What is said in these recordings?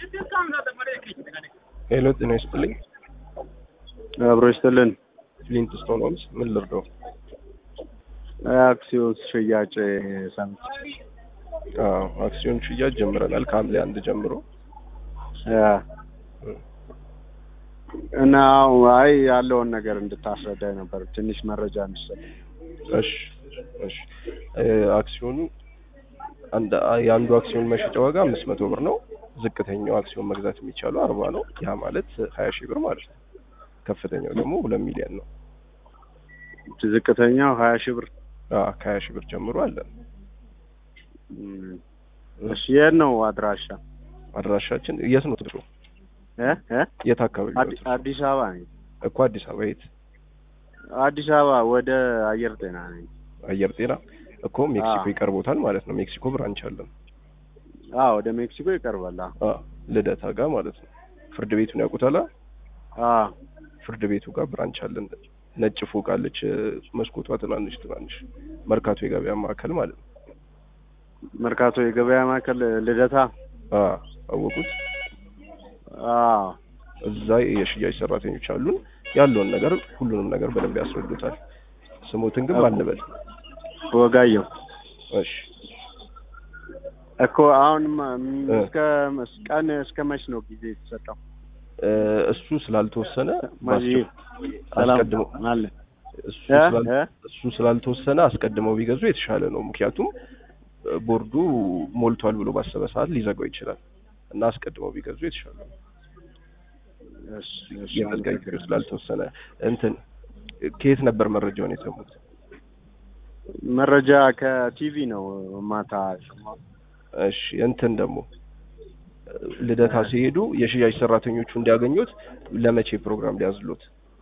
ሄሎ ጤና ይስጥልኝ። አብሮ ይስጥልን። ፍሊንት ስቶን ሆምስ ምን ልርዳው? አክሲዮን ሽያጭ ሰምቼ አዎ አክሲዮን ሽያጭ ጀምረናል ከሐምሌ አንድ ጀምሮ አ፣ እና አይ ያለውን ነገር እንድታስረዳኝ ነበር ትንሽ መረጃ እንድሰጥ። እሺ እሺ እ አክሲዮኑ አንድ የአንዱ አክሲዮን መሸጫ ዋጋ አምስት መቶ ብር ነው። ዝቅተኛው አክሲዮን መግዛት የሚቻለው አርባ ነው። ያ ማለት ሀያ ሺህ ብር ማለት ነው። ከፍተኛው ደግሞ ሁለት ሚሊዮን ነው። ዝቅተኛው ሀያ ሺህ ብር። አዎ ከሀያ ሺህ ብር ጀምሮ አለን። እም፣ እሺ የት ነው አድራሻ? አድራሻችን የት ነው ትርሱ? እ እ የት አካባቢ ነው አዲ- ትርሱ? አዲስ አበባ ነኝ። እኮ አዲስ አበባ የት? አዲስ አበባ ወደ አየር ጤና ነኝ። አየር ጤና እኮ ሜክሲኮ አዎ። ይቀርቦታል ማለት ነው። ሜክሲኮ ብራንች አለን። አዎ ወደ ሜክሲኮ ይቀርባል። አዎ አዎ ልደታ ጋር ማለት ነው። ፍርድ ቤቱን ያውቁታል? አዎ ፍርድ ቤቱ ጋር ብራንች አለን። ነጭ ፎቅ አለች፣ መስኮቷ ትናንሽ ትናንሽ መርካቶ የገበያ ማዕከል ማለት ነው። መርካቶ የገበያ ማዕከል ልደታ። አዎ አወቁት። አዎ እዛ የሽያጭ ሰራተኞች አሉን። ያለውን ነገር ሁሉንም ነገር በደንብ ያስረዱታል። ስሞትን ግን ባንበል። ወጋየሁ እሺ እኮ አሁን ማ- እ። እስከ ቀን እስከ መች ነው ጊዜ የተሰጠው? እ፣ እሱ ስላልተወሰነ ማዚ ባስቸ- ሰላም አስቀድመው አለ እሱ እ? ስላል- እ? እሱ ስላልተወሰነ አስቀድመው ቢገዙ የተሻለ ነው። ምክንያቱም እ፣ ቦርዱ ሞልቷል ብሎ ባሰበ ሰዓት ሊዘጋው ይችላል እና አስቀድመው ቢገዙ የተሻለ ነው። እሺ፣ እሺ፣ የመዝጋቢ ጊዜው አመሰግናለሁ። ስላልተወሰነ እንትን ከየት ነበር መረጃውን የሰሙት? መረጃ ከቲቪ ነው ማታ የሰማሁት። እሺ እንትን ደግሞ ልደታ ሲሄዱ የሽያጭ ሰራተኞቹ እንዲያገኙት ለመቼ ፕሮግራም ሊያዝሉት?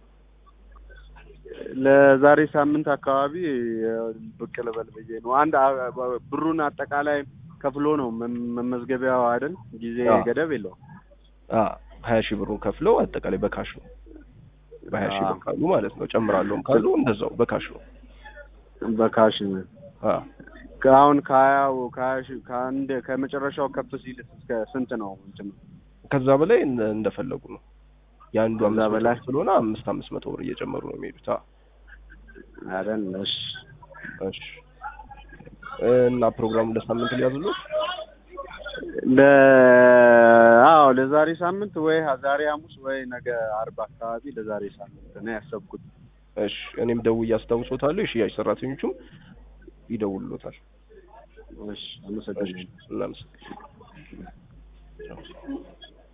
ለዛሬ ሳምንት አካባቢ እ፣ ብቅ ልበል ብዬ ነው። አንድ አ- ብሩን አጠቃላይ ከፍሎ ነው መ- መመዝገቢያው አይደል? ጊዜ አዎ። ገደብ የለውም። አ ሀያ ሺህ ብሩን ከፍለው አጠቃላይ በካሽ ነው። በሀያ ሺህ ብር አዎ። ካሉ ማለት ነው። ጨምራለሁም ካሉ እንደዛው በካሽ ነው። በካሽ አ አሁን ከሀያው ከሀያ ሺህ ከአንድ ከመጨረሻው ከፍ ሲል እስከ ስንት ነው እንትን ከዛ በላይ እንደ- እንደፈለጉ ነው። የአንዱ ከዛ አምስት መቶ በላይ? ብር ስለሆነ አምስት አምስት መቶ ብር እየጨመሩ ነው የሚሄዱት። አ አይደል? እሺ እሺ እና ፕሮግራሙን ለሳምንት ሊያዝሉት? ለ አዎ ለዛሬ ሳምንት ወይ ዛሬ ሐሙስ ወይ ነገ አርብ አካባቢ ለዛሬ ሳምንት ነው ያሰብኩት። እሺ እኔም ደውዬ አስታውሶታለሁ። የሽያጭ ሰራተኞቹም ይደውሉታል። እሺ አመሰግናለሁ። እሺ እናመሰግናለን።